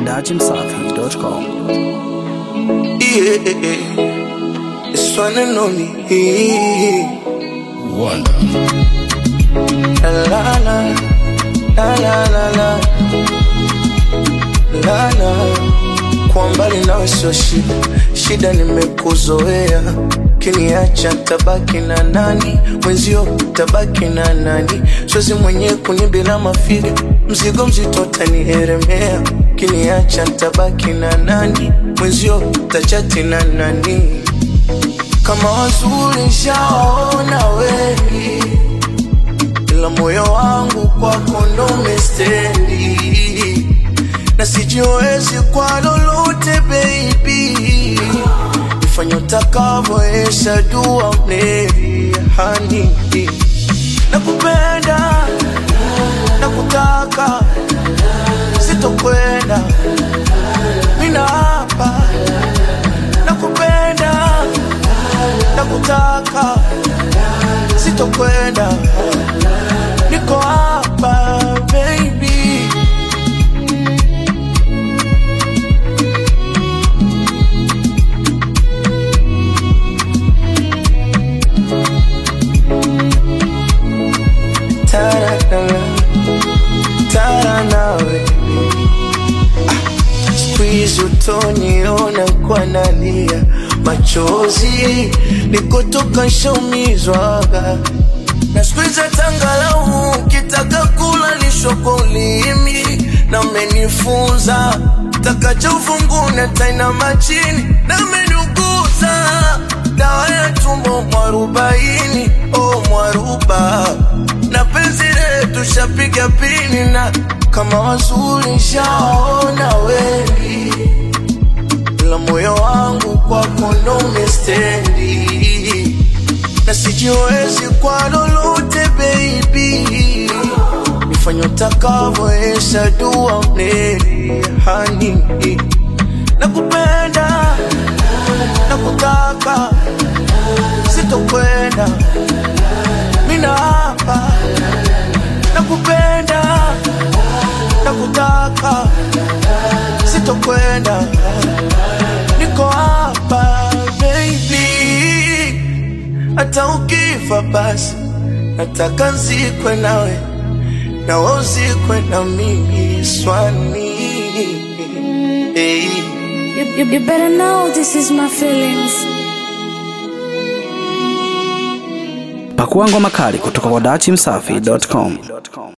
dachimsafi.com. Yeah, it's one and only. Wonder. La la la, la la la la, la la. Kwa mbali nawe sio shida, shida nimekuzoea. Kiniacha tabaki na nani? Mwenzio tabaki na nani? Siwezi mwenyewe kunibila mafiga, mzigo mzito tanielemea. Kiniacha tabaki na nani? Mwenzio tachati na nani? Kama wazuri shaona wengi ila moyo wangu kwako ndo umestendi, na sijiwezi kwa lolote baby, ifanye utakavyo, esha dua mneri hani nakupenda nakutaka, sitokwenda mina hapa, nakupenda nakutaka, sitokwenda niko hapa baby Taranana, tarana baby Ah, siku hizi utoniona kwa nalia machozi nikotoka shaumizwaga na siku hizi tangalau ukitaka kula lisho kwa ulimi na umenifunza takacha ufungune taina machini na umeniuguza dawa ya tumbo mwarubaini o mwaruba na penzi letu shapiga pini na kama wazuri shaona wengi ila moyo wangu kwako ndo umestendi na sijiwezi kwa lolote baby, nifanye utakavyo, esha dua mneri hani nakupenda nakutaka, sitokwenda mina hapa, nakupenda nakutaka, sitokwenda niko hapa baby hata ukifa basi nataka nzikwe nawe na wewe uzikwe na mimi swani hey. You, you, you better know this is my feelings. Pakua ngoma kali kutoka kwa dachimsafi.com.